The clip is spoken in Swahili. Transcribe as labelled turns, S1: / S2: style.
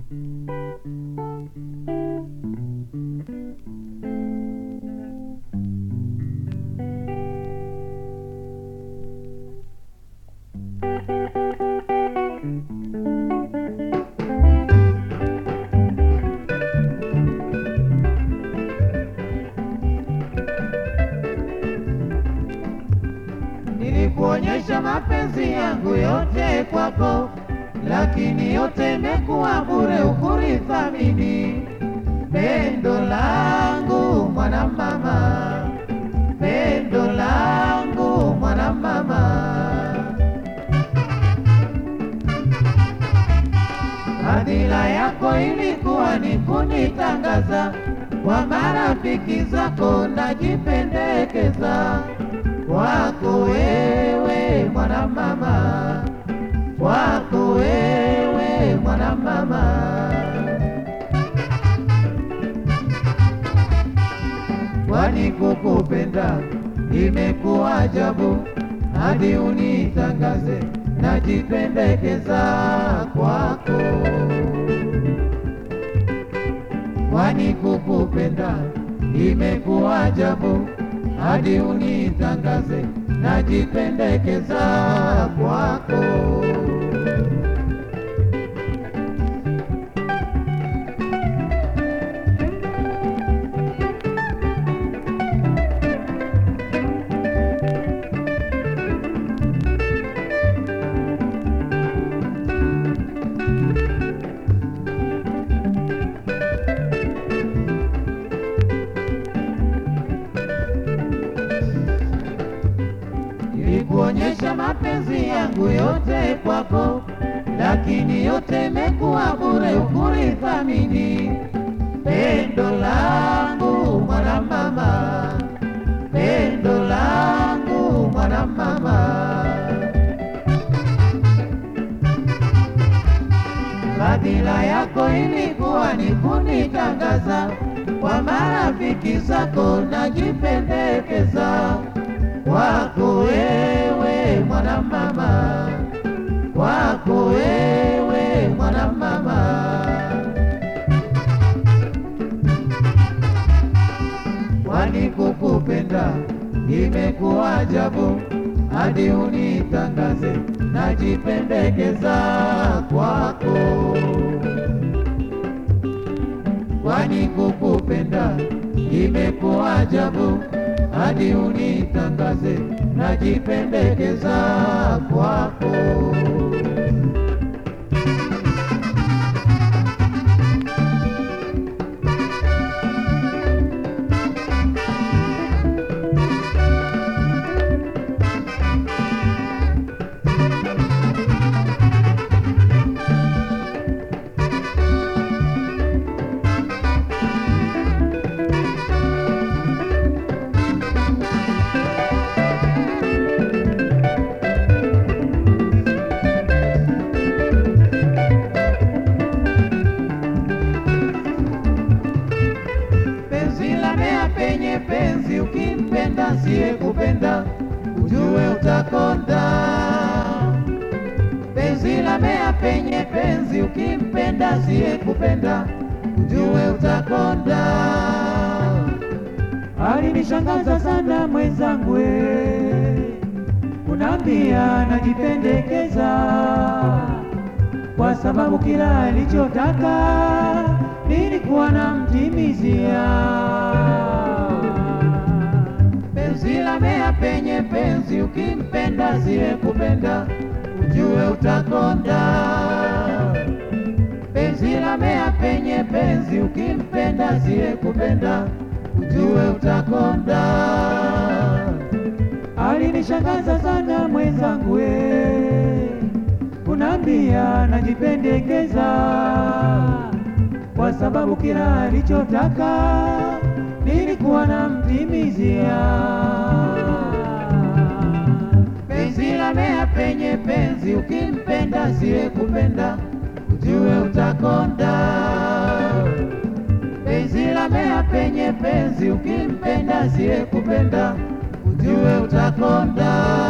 S1: Nilikuonyesha mapenzi yangu yote kwako, lakini yote imekuwa bure, ukunithamini. Pendo langu mwana mama, pendo langu mwana mama. Hadhira yako ilikuwa ni kunitangaza kwa marafiki zako, najipendekeza kwako wewe mwana mama, kwako wewe mwana mama. Kwani kukupenda imekuwa ajabu, hadi unitangaze, najipendekeza kwako. Kwani kukupenda imekuwa ajabu, hadi unitangaze, najipendekeza kwako. Nilikuonyesha mapenzi yangu yote kwako, lakini yote imekuwa bure, ukunithamini. Pendo langu mwana mama, pendo langu mwana mama. Fadhila yako ilikuwa ni kunitangaza kwa marafiki zako, najipendekeza kwako wewe mwana mama, kwako wewe mwana mama. Kwani kukupenda imekuwa ajabu, hadi unitangaze, najipendekeza kwako. Kwani kukupenda imekuwa ajabu, hadi unitangaze, najipendekeza kwako. Penzi la mea penye penzi, ukimpenda siye kupenda, ujue utakonda. Penzi la mea penye penzi, ukimpenda siye kupenda, ujue utakonda.
S2: Alinishangaza sana mwenzangu, we, unaambia najipendekeza, kwa sababu kila alichotaka nilikuwa namtimizia.
S1: Penzi la mea penye penzi, ukimpenda siye kupenda, ujue utakonda. Penzi la mea penye penzi, ukimpenda siye kupenda, ujue utakonda.
S2: Alinishangaza sana mwenzangu, we, unaambia najipendekeza, kwa sababu kila alichotaka nilikuwa namtimizia.
S1: Penzi la mea penye penzi, ukimpenda siye kupenda, ujue utakonda. Penzi la mea penye penzi, ukimpenda siye kupenda, ujue utakonda.